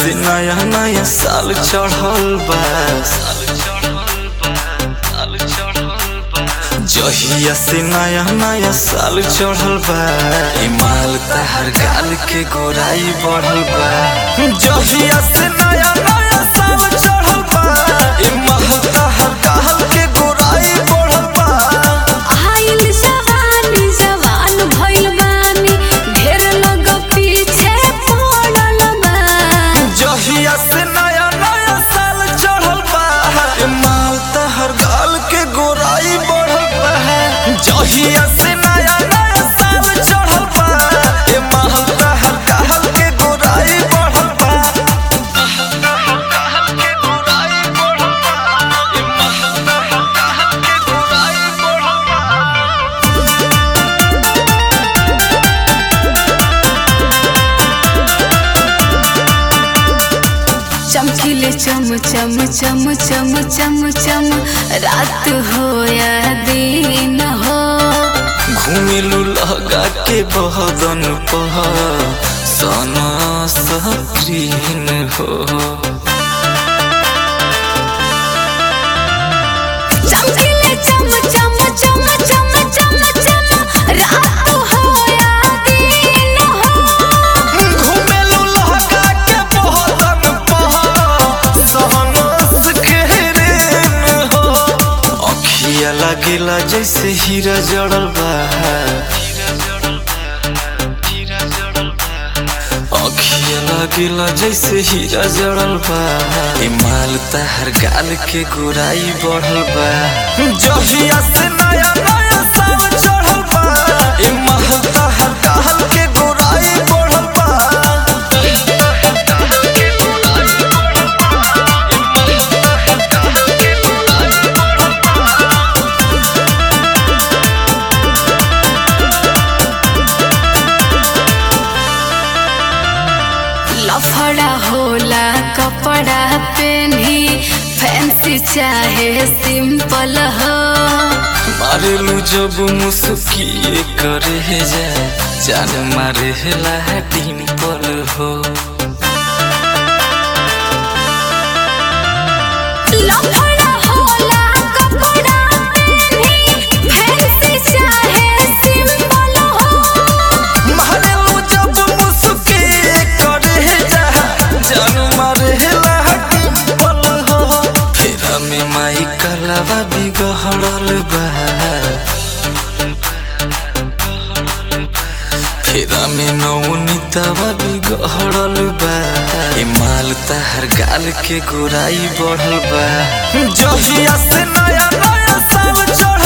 से नया नया साल चढ़ल बा जहिया से नया नया साल चढ़ल बा ए माल तहर गाल के गोराई बढ़ल बा जहिया से नया नया साल चढ़ल बा ए माल तहर गाल के गोराई बढ़ल बा आइल जवानी जवान भइल बानी ढेर लोग पीछे पड़ल बा जहिया से नया नया साल चढ़ल बा ए माल तहर गाल के गोराई बढ़ल बा जहिया से नया नया साल चढ़ल बा ए माल तहर गाल के गोराई बढ़ल बा गाल के गोराई बढ़ल बा ए माल तहर गाल के गोराई बढ़ल बा चमकीले चम चम चम चम चम चम रात हो या दिन हो घुमेलु लगा के बहदन पह सना सक्रीन हो चमकीले चम चम चम चम चम चम रात हो या दिन हो घुमेलु लगा के बहदन पह सना सक्रीन हो अखिया लागेला जैसे हीरा जड़ल बा अखिया लागेला जैसे हीरा जड़ल बा ए माल तहर गाल के गोराई बढ़ल बा जहिया से नया नया साल चढ़ल बा ए माल तहर गाल के गोराई बढ़ल बा लफड़ा होला कपड़ा पेन्ही फैंसी चाहे सिंपल हो मारेलू जब मुस्किए करे जा जान मारे ला डिम्पल हो लफड़ा होला कपड़ा पेन्ही फैंसी चाहे सिंपल हो मारेलू जब मुस्किए करे जा जान मारे ला डिम्पल हो फेरा में माई कलावा बिगड़ल बा फेरा में नौनीतवा बिगड़ल बा ए माल तहर गाल के गोराई बढ़ल बा जहिया से नया नया साल चढ़ल